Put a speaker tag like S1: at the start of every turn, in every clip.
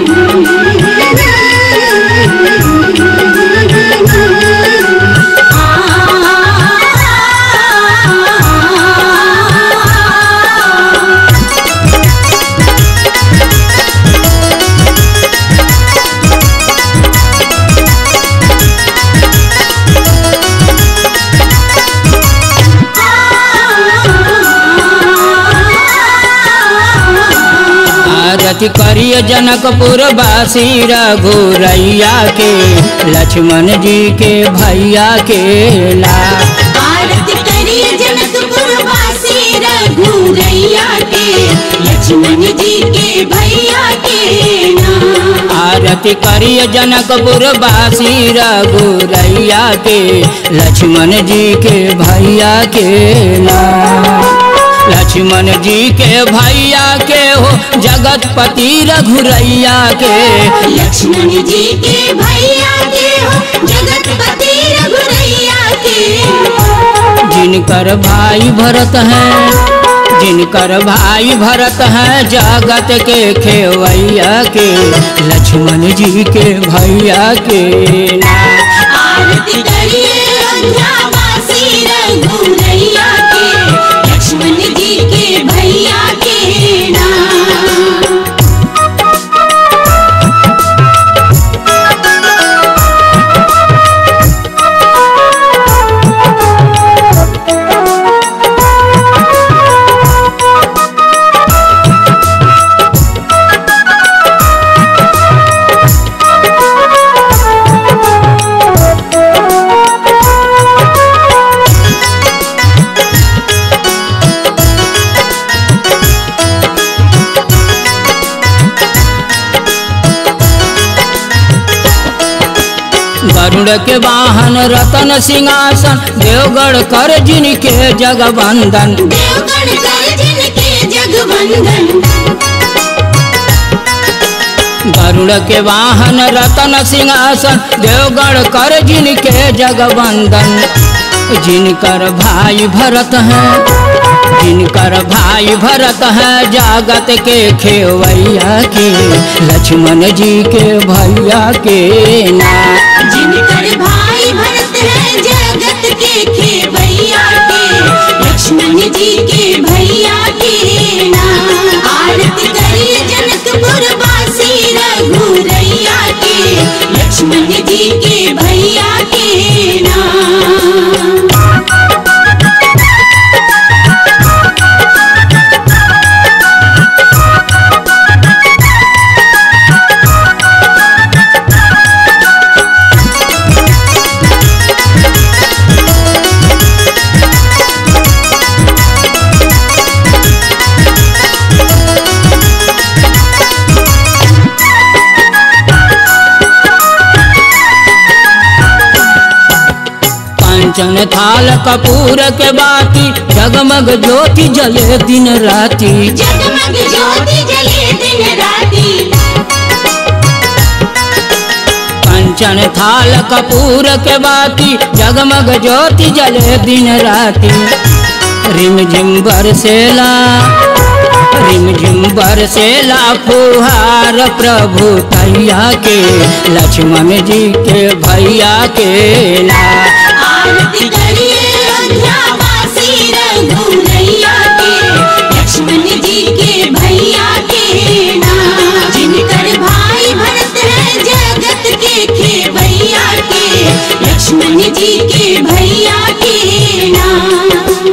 S1: आरती करिय जनकपुर बासी रघुरैया के लक्ष्मण जी के भैया के ला
S2: आरती करिए जनकपुर वासी रघुरैया के लक्ष्मण जी के भैया के नाम
S1: आरती करिय जनकपुर बासी रघुरैया के लक्ष्मण जी के भैया के ला लक्ष्मण जी के भैया के हो जगतपति रघुरैया के
S2: लक्ष्मण जी के भैया के हो जगतपति रघुरैया के
S1: जिनकर भाई भरत हैं जिनकर भाई भरत हैं जगत के खेवैया के लक्ष्मण जी के भैया के नाम
S2: आरती करिए अयोध्या वासी रघुरैया के लक्ष्मण जी के भैया के नाम
S1: गरुड़ के वाहन रतन सिंहासन देवगढ़ कर जिनके जगबंदन
S2: देवगण कर जिनके जगवंदन
S1: गरुड़ के वाहन रतन सिंहासन देवगढ़ कर जिनके जगबंदन जिनकर भाई भरत हैं जिनकर भाई भरत है जागत के खेवैया के लक्ष्मण जी के भैया के नाम
S2: जिनकर भाई भरत है जगत के खेवैया के लक्ष्मण जी के भैया के नाम आरती करिए जनकपुर वासी रघुरैया के लक्ष्मण जी के भैया के नाम
S1: कंचन थाल कपूर के बाती जगमग ज्योति जले दिन राती
S2: जगमग ज्योति जले दिन राती
S1: कंचन थाल कपूर के बाती जगमग ज्योति जले दिन राती रिम झिम बरसेला रिम झिम बरसेला फुहार प्रभु तैया के लक्ष्मण जी के भैया के ला
S2: आरती करिए अयोध्या वासी रघुरैया के लक्ष्मण जी के भैया के नाम जिनकर भाई भरत है जगत के खेवैया के लक्ष्मण जी के भैया के नाम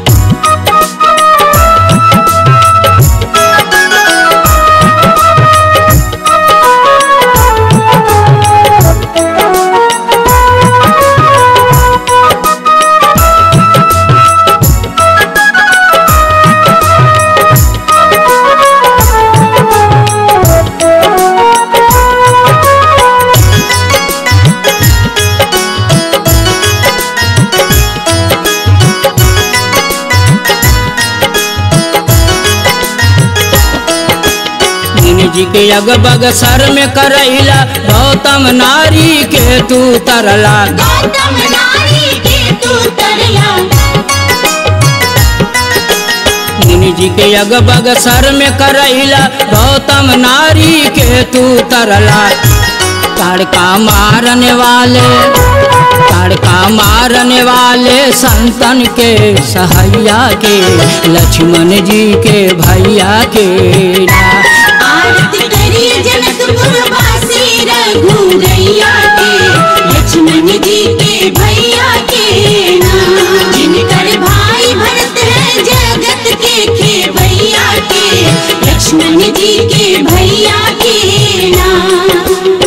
S1: मुनि जी के अगबग सर में करैला गौतम नारी के तू तरला
S2: गौतम नारी के तू तरला
S1: मुनि जी के अग बग सर में करैला गौतम नारी के तू तरला तड़का मारने वाले तड़का मारने वाले संतन के सहैया के लक्ष्मण जी के भैया के ना
S2: आरती करिए जनकपुर वासी रघुरैया के लक्ष्मण जी के भैया के नाम जिनकर भाई भरत है जगत के खेवैया के लक्ष्मण जी के भैया के नाम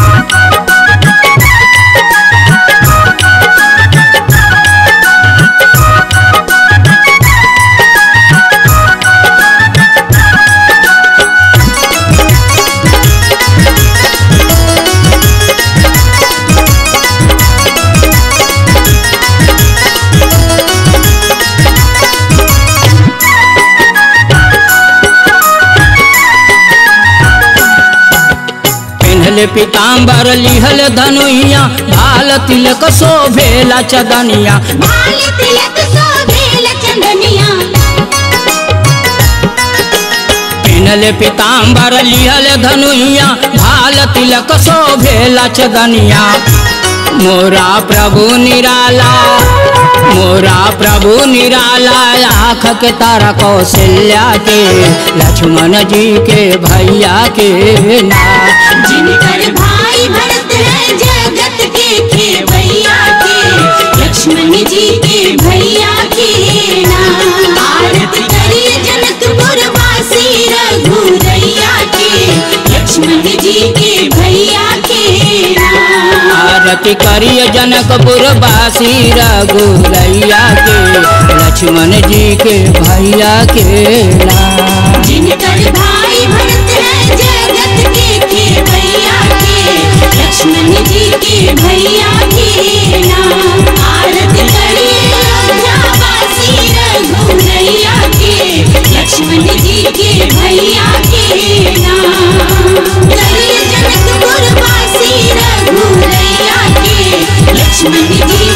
S1: पिन्हले पीताम्बर लिहल धनुइया भाल तिलक शोभेला चदनिया
S2: बाल तिलक शोभेल चंदनिया
S1: पिन्हले पीताम्बर लिहल धनुइया भाल तिलक शोभेला चदनिया मोरा प्रभु निराला मोरा प्रभु निराला आँख के तारा कौशल्या के लक्ष्मण जी के भैया के ना
S2: जिनकर भाई भरत है जगत के खेवैया के लक्ष्मण जी के भैया के नाम आरती करिए जनकपुर वासी रघुरैया के लक्ष्मण जी के भैया के नाम
S1: आरती करिय जनकपुर बासी रघुरैया के लक्ष्मण जी के भैया के नाम
S2: जिनकर भाई भरत है जगत के खेवैया के लक्ष्मण जी के भैया के नाम आरती करिए अयोध्यावासी रघुरैया के लक्ष्मण जी के भैया के नाम करिए जनकपुर वासी रघुरैया के लक्ष्मण जी